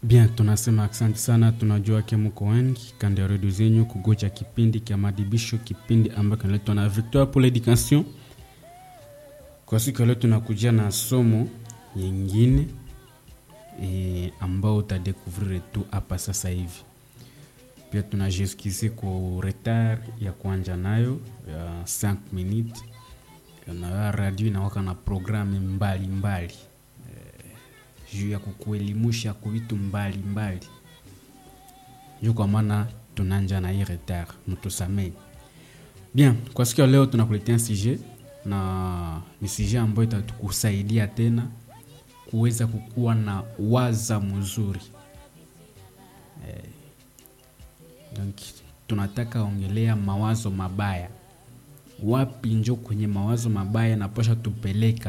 Bien, tunasema asante sana. Tunajua ke mko wengi kando ya redio zenyu kugoja kipindi kya madibisho, kipindi ambayo kinaletwa na Victoire pour l'Education. Kwa siku ya leo tunakujia na somo yingine e, ambao utadekuvrir tu hapa sasa hivi. Pia tunajiskize ku retard ya kuanja nayo ya 5 minutes na radio inawaka na programu mbalimbali mbali juu ya kukuelimusha ku vitu mbalimbali juu kwa maana tunanja na hii retard, mtusamee. Bien, kwa siku ya leo tunakuletea sujet na ni sujet ambayo itatukusaidia tena kuweza kukuwa na waza mzuri eh, donc tunataka ongelea mawazo mabaya. Wapi njo kwenye mawazo mabaya naposha tupeleka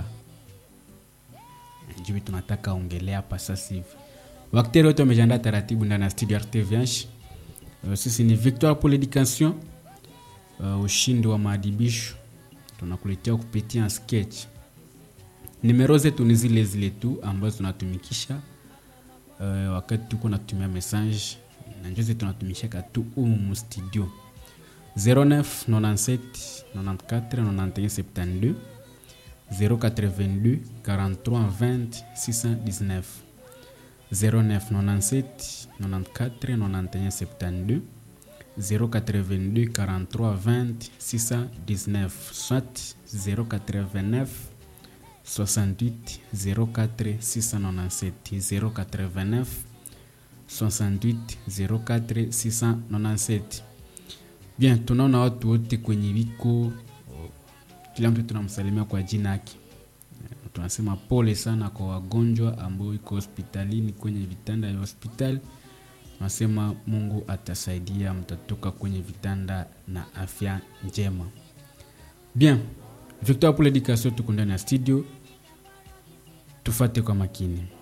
juu tunataka ongelea hapa sasa hivi. Wakteri wote wamejiandaa taratibu ndani ya studio RTVH. Uh, sisi ni Victoire pour l'Education, uh, ushindi wa maadibisho tunakuletea kupitia sketch. Nimero zetu ni zile zile tu ambazo tunatumikisha uh, wakati tuko natumia message na njozi tunatumishaka tu umu mu studio 09 97 94 91 72 082 43 20 619 09 97 94 91 72 082 43 20 619 soit 089 68 04 697 089 68 04 697 bien tunaona watu wote kwenye viko kila mtu tunamsalimia kwa jina yake. Tunasema pole sana kwa wagonjwa ambao iko hospitalini kwenye vitanda vya hospitali. Tunasema Mungu atasaidia, mtatoka kwenye vitanda na afya njema. Bien, Victoire pour l'Education, tuko ndani ya studio, tufate kwa makini.